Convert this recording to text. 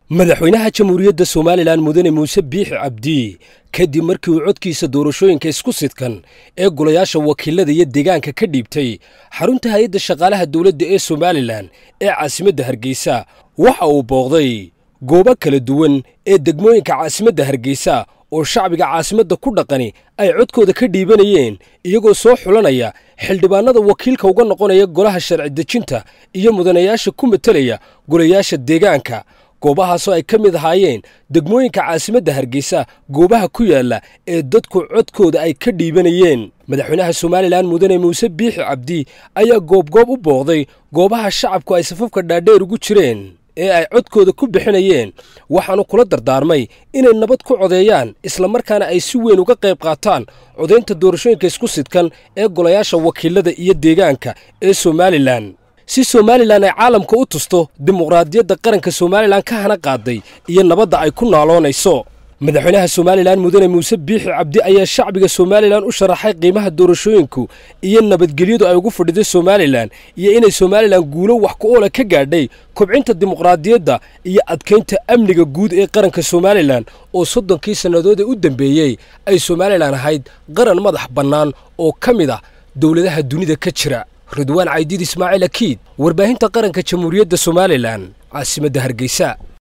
madaxweynaha jamhuuriyadda somalilan mudane muuse biixi cabdi kadib markii uu codkiisa doorashooyinka isku sidkan ee golayaasha wakiilada iyo deegaanka ka dhiibtay xarunta hay-adda shaqaalaha dowladda ee somalilan ee caasimadda hargeysa waxa uu booqday goobo kala duwan ee degmooyinka caasimadda hargeysa oo shacbiga caasimadda ku dhaqani ay codkooda ka dhiibanayeen iyagoo soo xulanaya xildhibaanada wakiilka uga noqonaya golaha sharci dejinta iyo mudanayaasha ku matelaya golayaasha deegaanka goobahaasoo ay ka mid ahaayeen degmooyinka caasimadda hargeysa goobaha ku yaalla ee dadku codkooda ay ka dhiibanayeen madaxweynaha somalilan mudane muuse biixi cabdi ayaa goobgoob u booqday goobaha shacabku ay safafka dhaadheer ugu jireen ee ay codkooda ku bixinayeen waxaanu kula dardaarmay inay nabad ku codeeyaan islamarkaana ay si weyn uga qayb qaataan codaynta doorashooyinka isku sidkan ee golayaasha wakiilada iyo deegaanka ee somalilan si somalilan ay caalamka u tusto dimuqraadiyadda qaranka somalilan ka hana qaaday iyo nabadda ay ku naaloonayso madaxweynaha somalilan mudane muuse biixi cabdi ayaa shacbiga somalilan u sharaxay qiimaha doorashooyinku iyo nabadgelyadu ay ugu fadhiday somalilan iyo inay somalilan guulo wax ku oola ka gaadhay kobcinta dimuqraadiyadda iyo adkaynta amniga guud ee qaranka somalilan oo soddonkii sannadood ee u dambeeyey ay somalilan ahayd qaran madax bannaan oo ka mid ah dowladaha dunida ka jira ridwaan caydiid ismaaciil akiid warbaahinta qaranka jamhuuriyadda somalilan caasimadda hargeysa